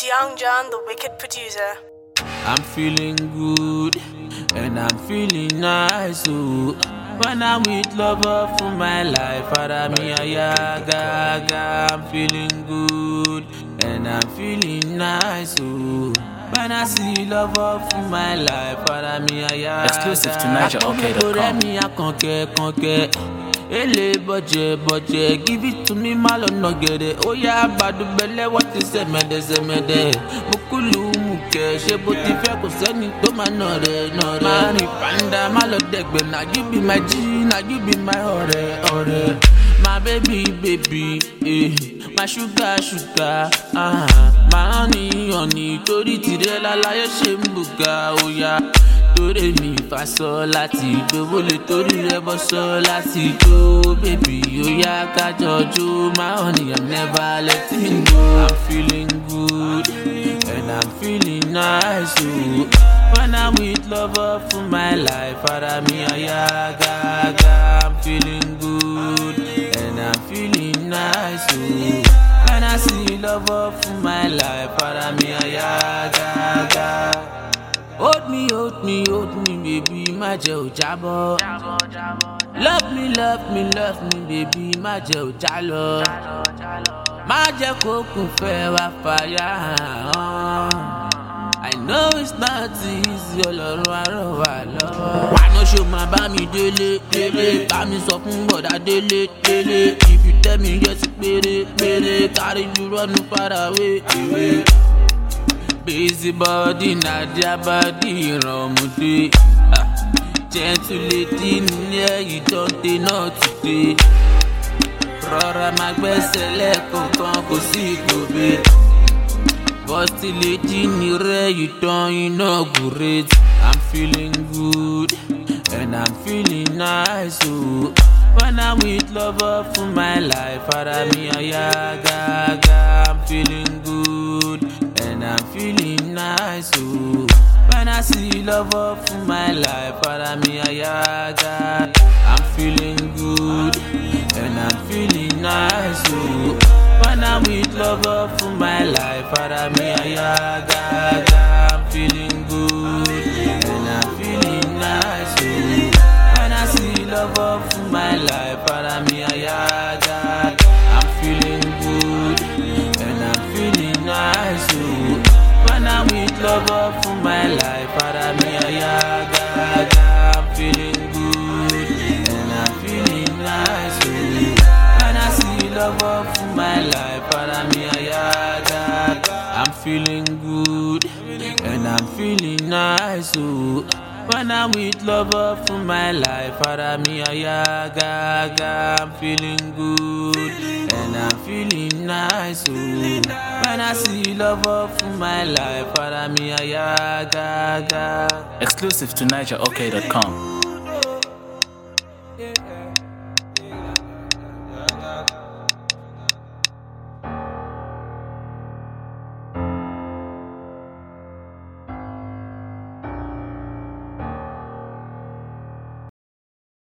Young John, the wicked producer. I'm feeling good and I'm feeling nice. Oh. When I'm with lover for my life, Aramia Yaga, I'm feeling good and I'm feeling nice. Oh. When I see lover for my life, Aramia Yaga. Exclusive to NigerOK.com. me a conquer, conquer. Ele bọ̀jẹ̀ bọ̀jẹ̀ give it to me má lọ́nà gẹ̀rẹ̀ ó yá àbádùbẹ̀lẹ̀ wọ́n ti sẹ̀mẹ̀dẹ̀ sẹ̀mẹ̀dẹ̀ mo kúlù mú kẹ̀ ṣé bó ti fẹ́ kò sẹ́ni tó máa nà rẹ̀ nà rẹ̀. máa rìn pàǹdà má lọ dẹ̀gbẹ̀ na you be my G na you be my ọ̀rẹ́ ọ̀rẹ́. my baby baby eh, my sugar sugar ah, my honey honey torí tirẹ̀ lálàyé ṣe ń bùgà ó yá torí mi fa sọ láti dòwó lè torí rẹ bọ sọ láti jó bébì ó yá kájọ jó my honey i'm never letting go i'm feeling good and i'm feeling nice oh. when i'm with lover for my life ara mi aya gaga i'm feeling good and i'm feeling nice oh. when i see lover for my life ara mi aya gaga. Hold me, hold me, hold me, baby, má jẹ́ ò jábọ́. Love me, love me, love me, baby, má jẹ́ ò jálọ. Má jẹ́ kó kún fẹ́ wá fàyà hàn. I know it's not easy, ọlọ́run arọ̀ wà lọ́wọ́. Wàá ṣó máa bá mi délé, délé, bá mi sọ fún bọ̀dá délé, délé. If you tell me yes, péré, péré, carry you run far away, away. Busy body na their body ìrànmùdé. Ah, Gentle lady nílẹ̀ yìí don dey not today. Rọra máa gbẹ́sẹ̀ lẹ́ẹ̀kọ̀ọ̀kan kò sí ìgòbè. Bọ́sì lady ní rẹ̀ yìí dán iná great. I'm feeling good and I'm feeling nice o. Oh. When I'm with lover for my life, ara mi aya gaga. I'm feeling good and I'm feeling nice. Oh. When I see lover for my life, para mi ayaga. I'm feeling good and I'm feeling nice. Oh. When I'm with lover for my life, para mi ayaga. I'm feeling good and I'm feeling nice. Oh. When I see lover for my life, para mi ayaga. I'm feeling good and I'm feeling nice. Oh. When I'm with lover for my life, para mi ayaga. I'm feeling good and I'm feeling nice. Oh. When I see lover for my life, para mi ayaga. I'm feeling good and I'm feeling nice. Oh. When I'm with lover for my life, para mi ayaga. I'm feeling good and I'm feeling nice. Oh. When I see lover for my life, para mi ayaga. Exclusive to NigerOK.com.